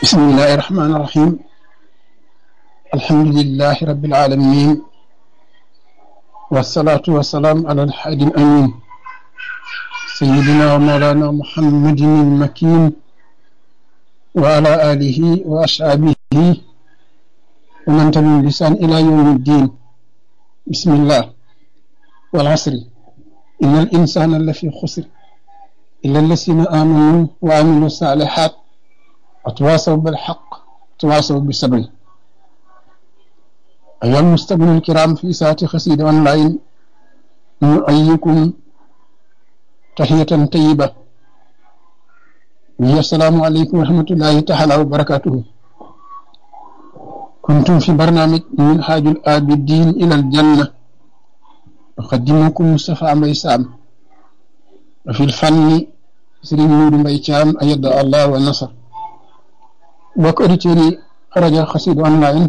بسم الله الرحمن الرحيم الحمد لله رب العالمين والصلاة والسلام على الحادي الأمين سيدنا ومولانا محمد المكين وعلى آله وأصحابه ومن تبعهم بلسان إلى يوم الدين بسم الله والعصر إن الإنسان لفي خسر إلا الذين آمنوا وعملوا الصالحات وتواصوا بالحق وتواصوا بالصبر أيها المستمعون الكرام في ساعة خسيدة أونلاين نؤيكم تحية طيبة وهي السلام عليكم ورحمة الله تعالى وبركاته كنتم في برنامج من حاج الآبدين إلى الجنة أقدمكم مصطفى ميسام وفي الفن سرين نور ميتام أيد الله والنصر bokk auditeurs yi rajo Xassida online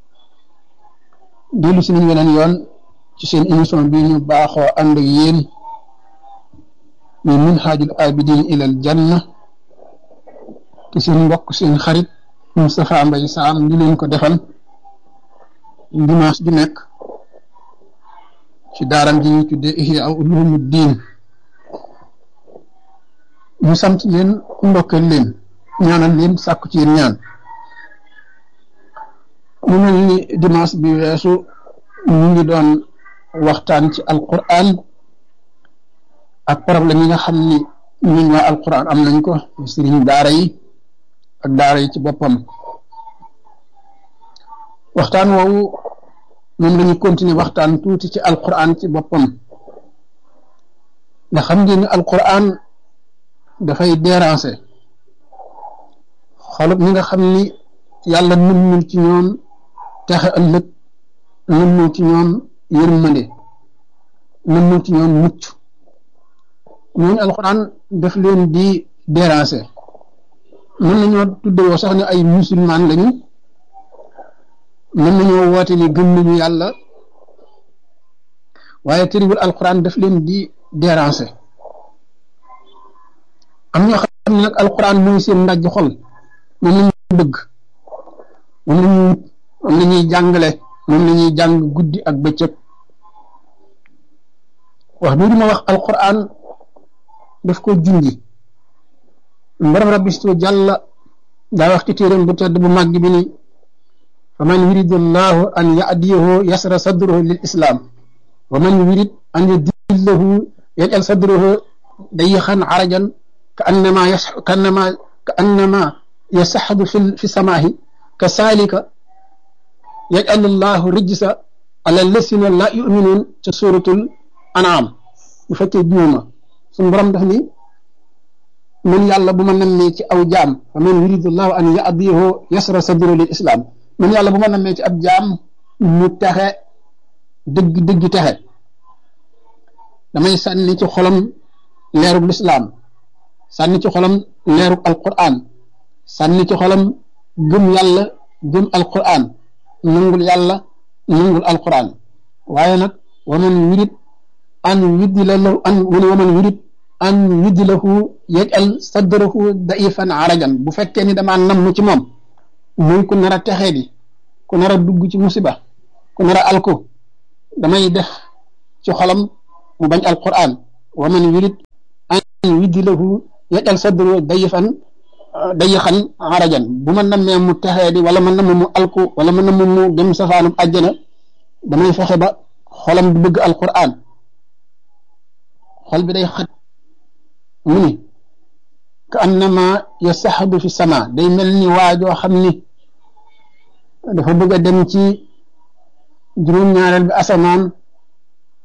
dellu si nañ weneen yoon ci seen émission bi ñu baaxoo ànd ak yéen muy minhaajul abidin ilal janna te seen mbokk seen xarit Moustapha Mbaye Sam di leen ko defal dimanche ju nekk ci daaram ji ñuy tuddee Ihya Ulumuddin ñu sant leen ndokkeel leen ñaanal leen sàkku ci yéen ñaan mu mel ni dimanche bi weesu ñu ngi doon waxtaan ci alquran ak problème yi nga xam ni ñun waa alquran am nañ ko sëriñ daara yi ak daara yi ci boppam waxtaan woowu moom la ñu continuer waxtaan tuuti ci alquran ci boppam nga xam ngeen ni alquran dafay déranger xolub ñi nga xam ni yàlla nëmmul ci ñoom texe ëllëg nëmmul ci ñoom yërmande nëmmul ci ñoom mucc ñooñu alxuraan daf leen di déranger mën nañoo tuddewoo sax ne ay musulman lañu mën nañoo woote ni gëm nañu yàlla waaye tëriwul alxuraan daf leen di déranger am ñoo xam ne nag alxuraan mooy seen ndajj xol moom la ñuy bëgg moom la ñuy moom la ñuy jàngale moom la ñuy jàng guddi ak bëccëg wax bii ma wax alquran daf ko junji mbaram rabbistu jàlla daa wax ci téeram bu tedd bu màgg bi ni fa man yuridu llahu an yadiyahu yasra sadruhu lil islam wa man yurid an yudillahu yajal sadruhu dayixan arajan ka annama yas ka annama ka annama يسحب في في السماء كذلك يجعل الله رجس على الذين لا يؤمنون في سورة الأنعام بفكي بيوما سن برام دفني من يالا بما نمي ci aw jaam فمن يريد الله أن يأديه يسر صدره للإسلام من يالا بما نمي ci ab jaam mu texe dëgg dëgg texe damay sànni ci xolam leerug lislaam sànni ci xolam leerug alquran sànni ci xolam gëm yàlla gëm alquran nangul yàlla nangul alquran waaye nag waman yurid an yudila lahu an mu ne waman yurid an yudilahu yajal sadrahu daifan arajan bu fekkee ni damaa namm ci moom muy ku nar a texee di ku nar a dugg ci musiba ku nar a alko damay def ci xolam mu bañ alquran waman yurid an yudilahu yajal sadrahu daifan day xan xarajan bu ma nammee mu texee di wala ma namm mu alku wala ma namm mu dem safaanub àjjana damay fexe ba xolam du bëgg alquran xol bi day xat mu ni ka annama yasaxadu fi sama day mel ni waajoo xam ni dafa bëgg a dem ci juróom-ñaareel bi asamaan